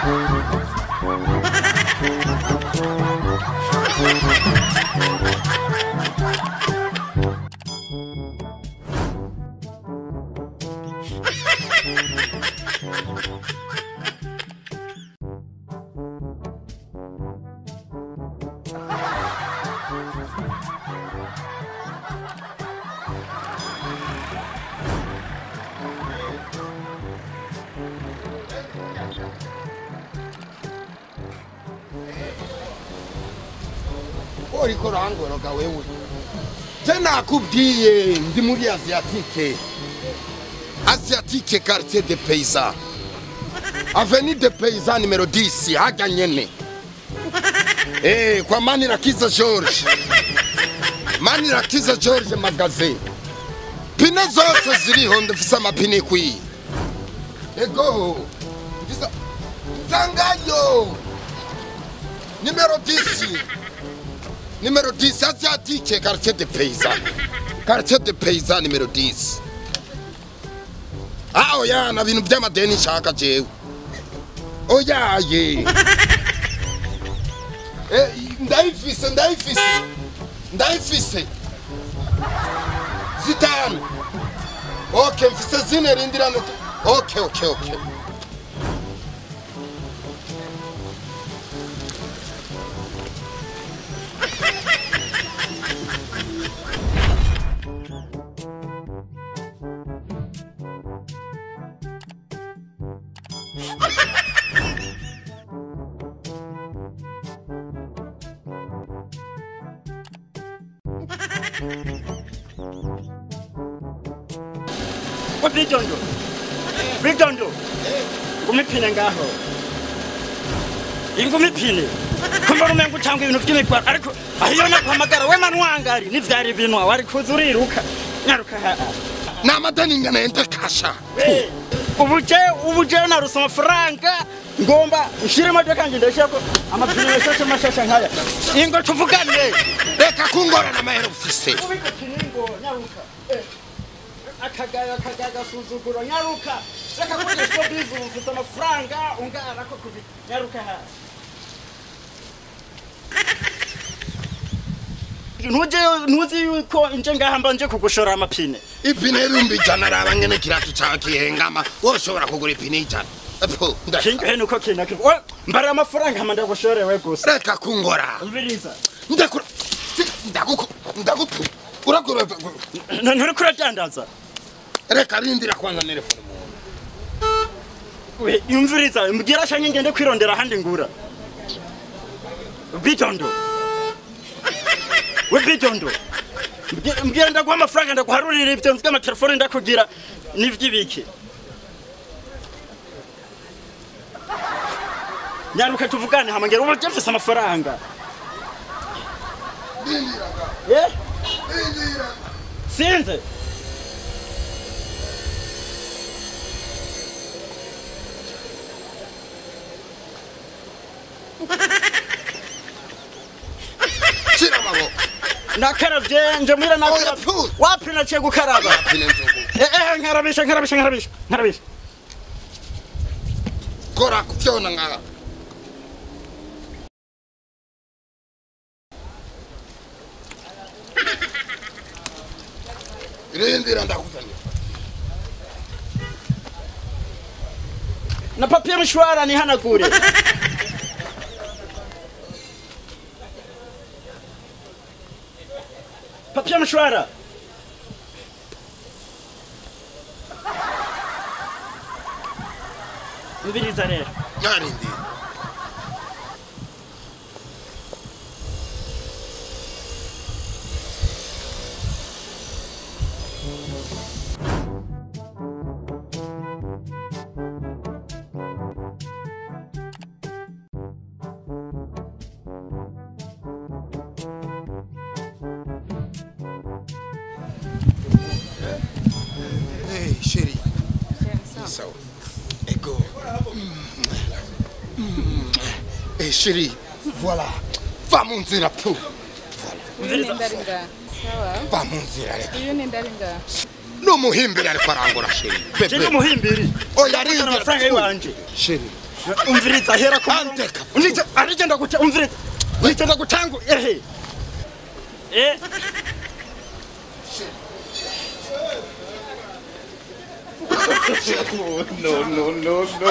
uriko urangoroga wewe je nakubwiye ndi muri asiatike asiatike quartier de paysan avenue de paysan numero 10 hajya nyene eh kwa manirakiza george manirakiza george magazine pine zose ziriho ndafise amapine ikwiye ego ndisa zangayo numero 10 Numéro 10, asiatique, quartier de paysan. Quartier de paysan numéro 10. Ah, oya, na bintu by'amadeni nshaka jewe. Oya, ye. Eh, ndayifise, ndayifise. Ndayifise. Zitanu. Okay, mfise zine rindira no. Okay, okay, okay. Ko bidondo. Bidondo. Umipine ngaho. Ingumipine. Kumbona umenga utanga ibintu by'imigwaro ariko ahiyo naguhamagara we manwangari n'ivyari binwa wari kuza uriruka. Nyaruka ha. Ni amadeni ngana yende kasha. Eh, Ubuje ubuje naruse amafaranga ngomba nshire imodoka nje ndashako amapine yashashe mashasha nkaya. Ingo tuvugane. Reka kungorana amahera ufise. Ubika kiningo nyaruka. Eh. akagaya akagaya agasuzuguro nyaruka reka kugisha bizu ufite amafaranga ungana ko kubi nyaruka hasi ntuje ntuzi yuko nje ngaha mba nje kugushora amapine ipine y'ibihumbi ijana araba ngene kiratu cawe kihengama woshobora kugura ipine y'ijana Epo, nda- kingahe nuko kinaki we mbara amafaranga hama ndagushorewe gusa reka kungora umviriza ndakura si- ndaguku ndagupu urakura N- nturiko uradandaza reka rindira kwanza telefone we umviriza mbwira shange ngende kwirondera ahandi ngura bidondo we bidondo Mbwira- mbwira ndaguha amafaranga ndaguharurira ibyo nzi amatelefone ndakugira n'ivy'ibiki nyaruka tuvugane hama ngera ubu je mfise amafaranga Eh? sinze shira amaboko nakaravye nje mwira Oya, nakaravye pfu. wapi naciye gukaraba ipine nzugu Eh, eh, nkarabisha nkarabisha nkarabisha nkarabisha kora kuvyona nka rindira ndakuzanira na papiye mshwara nihanagure papiye mshwara mbiriza rero narindira Hey, chérie. Sawa. Ego. Eh, chérie, voilà. Va mu nzira pu. uyu ni ndaringa sawa Va mu nzira reka. uyu ni ndaringa numuhimbira ariko arangura sheri je ndi umuhimbiri oya Uzana amafaranga rindira yiwanje sheri umviriza hera ku Andeka. Unije arigenda guta umviriza nigenda gutangu ehe eh no no no no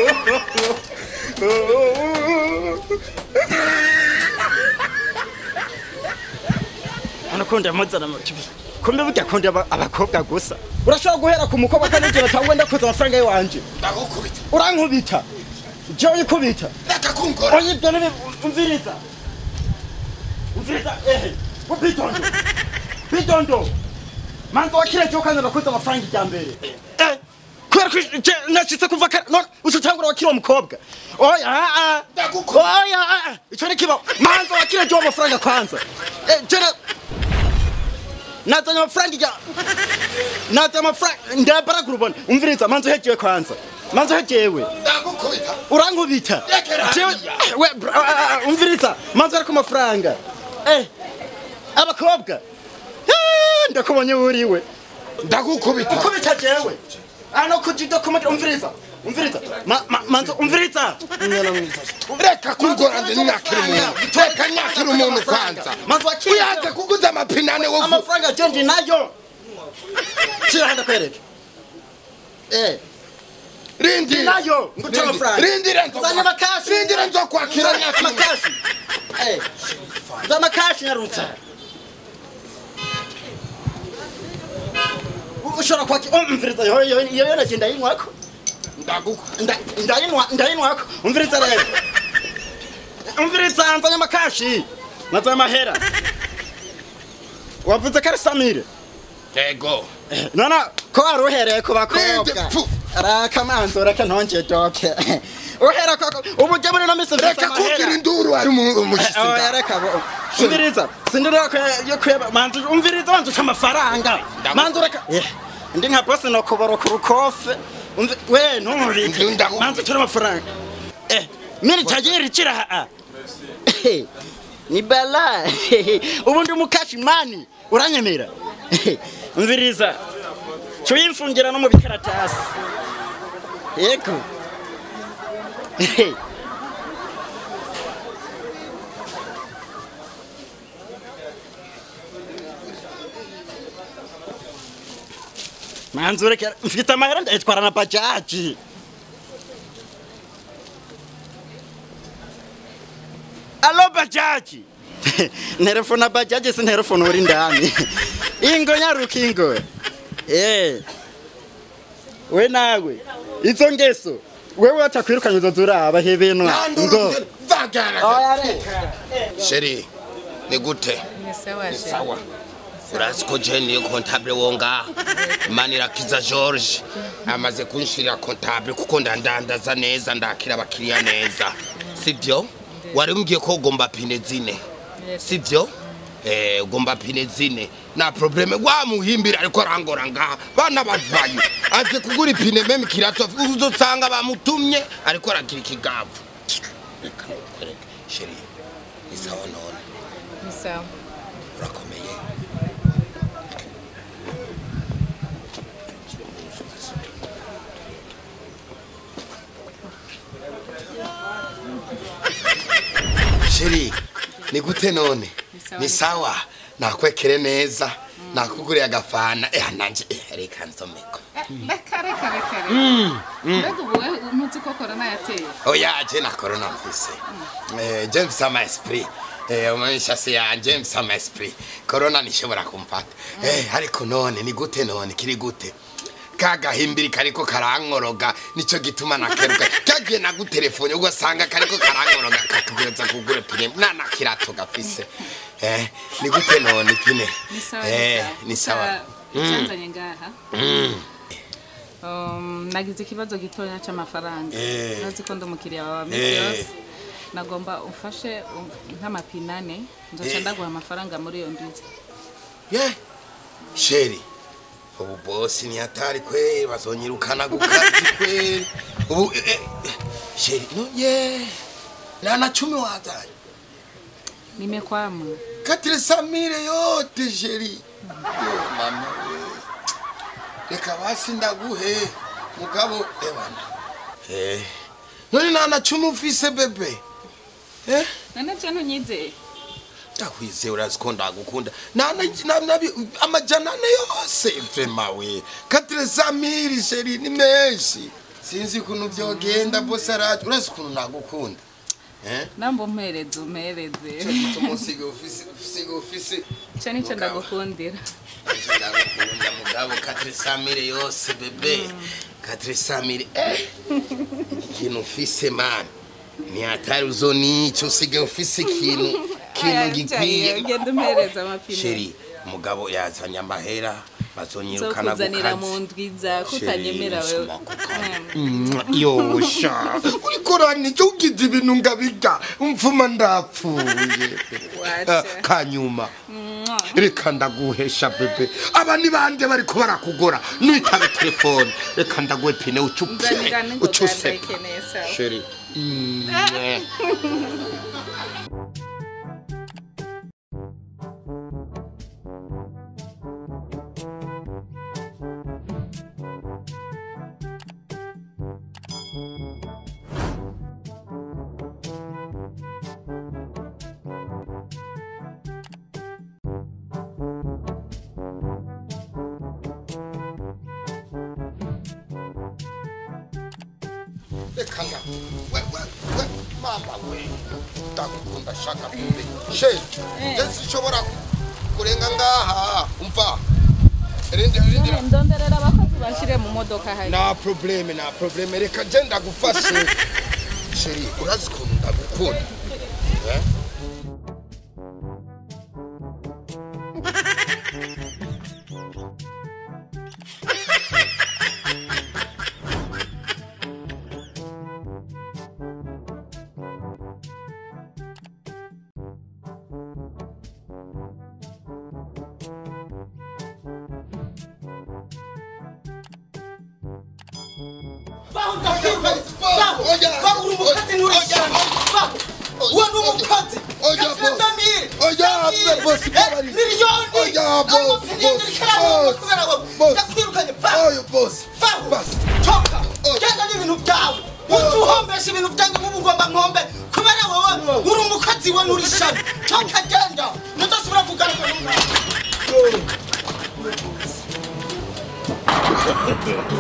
anakunda amazana kumbe burya akunda aba- abakobwa gusa urashobora guhera ku mukobwa kanegera cyangwa wenda kuza amafaranga yiwanje ndagukubita urankubita jewe ikubita reka kunkora oya ibyo nibi umviriza umviriza ehe ubidondo bidondo manza wakire cyo kandi nakuze amafaranga ijya mbere eh kubera ko je nashitse kuva kare none ucutangura wakire uwo mukobwa oya ah ah Ndagukubita. oya ah ah ico ni kiba manza wakire cyo amafaranga kwanza eh jera nazanye amafaranga ijya nazanye amafaranga ndabaragura ubona umviriza manza uhejewe kwanza manza uhejewe ndagukubita urankubita Rekera Jewe- hariya. we bra- ah, ah, umviriza manzi ariko amafaranga eh abakobwa Ah, ndakubonye wuriwe ndagukubita ukubita jewe ano kujido kumata umviriza umviriza Ma- ma- manzi umviriza reka kunkora ndi nyakira umuntu reka nyakira umuntu kwanza manzi wakira uyanze kuguza amapinane wovu amafaranga je ndi nayo shira handa kwereke eh rindi nayo nguta amafaranga rindira zanya amakashi rindira nzokwakira nyakira umuntu amakashi eh za amakashi nyarutsa ushobora kwakira umviriza yo yo yo yo nagenda yinywako ndagukubita Nda- ndayinwa ndayinwako umviriza rero umviriza nzanya amakashi nazanya amahera wavuze ko ari samire yego none ko wari uhereye ku Rinde, bakobwa pfu. rakamanzi reka ntonge doke uhera koko ubu ujya muri no misi mfise reka kugira amahera induru hari umushyitsi oya ngaho reka bo umviriza sindira ko yo kuyeba manzi umviriza wanzu uca amafaranga Ndagu- manzi reka Eh, ndi nka bosi no kubara ku rukofe Umvi- we ntumubike Ndi- ndagu- manzi uca amafaranga eh miri tajiri kira ha ni bala ubu ndi mukashi mani uranyemera umviriza cuyimfungira no mu bikaratasi yego manzi ureke mfite amahera ndayitwara na bajaji alo bajaji nterefona bajaji si nterefona uri ndani ingo nyaruka ingo eh we nawe izo ngeso wewe watakwirukanye uzoza uraba hebenwa ngo oya reka sheri ni gute Ni sawa she. sawa urazi ko je niyo kontable wo ngaha manirakiza george amaze kunshirira kontable kuko ndandandaza neza ndakira abakiriya neza sibyo wari umbwiye ko ugomba pine zine Yes. sibyo Eh, ugomba pine zine na probleme wamuhimbira ariko arangora ngaha bana bavayo aje kugura ipine meme kirato uzosanga bamutumye ariko aragira ikigavu reka nkwereke sheri ni sawa none Ni sawa. urakomeye sheri ni gute none sawa. ni sawa nakwekere neza nakuguriye agafana eh nanje eh, reka nsomeko Reka reka reka. Mbega ubu we ntuzi ko corona yateye. oya je na corona mfise eh je mfise ama esprit eh umeshasi yanje mfise ama esprit corona nishobora kumfata eh ariko none ni gute none kiri gute kagahimbiri kariko karankoroga nico gituma nakeruka kagiye nagutelefone ugasanga kariko karankoroga katugeza kugura pine nana kirato gafise eh ni gute none kine Ni sawa. eh ni sawa Cyanzanye ngaha. Mm. Um, nagize ikibazo gitoya cy'amafaranga. Eh. Nazi ko ndi umukiriya wawe misi Eh. yose. Nagomba umfashe um, nk'amapinane nzoca Eh. ndaguha amafaranga muri iyo ndizi. ye sheri ubu bosi ni hatari kweli bazonyirukana kukazi kweli ubu eh, eh, sheri no ye nana chumi wazanye Nimekwama. katire samire yote sheri Yo, mama we. reka basi ndaguhe mugabo ebana eh none nana cumu ufise bebe eh none je ntunyizeye ndakwizeye urazi ko ndagukunda nana na- nabi- amajana ane yose vrema we katresa miri sheri ni menshi sinzi ukuntu vyogenda bose araje urazi ukuntu nagukunda eh namba umpereze umpereze cyo gituma usiga ufise usiga ufise ico nico Mugabo. ndagukundira ndagukunda mugabo katresa miri yose bebe katresa miri eh ikintu ufise man ni hatari uzonico usiga ufise ikintu ikintu gikwiye ugenda umpereza amapine sheri umugabo yazanye amahera bazonyirukana nzokuzanira mu gukazi ndwiza kutanyemera Sheri, wewe Mm, yosha urikorana icyo ugize ibintu ngabiga umvuma ndapfuye Wacha. Ah, kanyuma reka ndaguhesha bebe aba ni bande bariko barakugora nwitabe telefone reka ndaguhe pine ucupfe nzanira n'ingoga ucuse ndayikeneye sawa sheri Mm, eh. reka nga we we we mama we ndagukunda shaka bebe sheri yesi ishobora kurenga ngaha umva rindi rindi ndonderera abakozi bashire mu modoka hari nta probleme nta probleme reka je ndagufashe sheri urazi ukuntu ndagukunda Eh? Oyo boss. Boss. toka genda n'ibintu byawe utuhombesha ibintu byanjye nk'ubu ngomba nkombe kubera wowe uri umukozi we nturi shami toka genda ntudasubira kugaruka n'umwana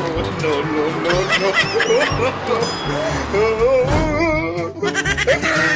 no, no, no, no.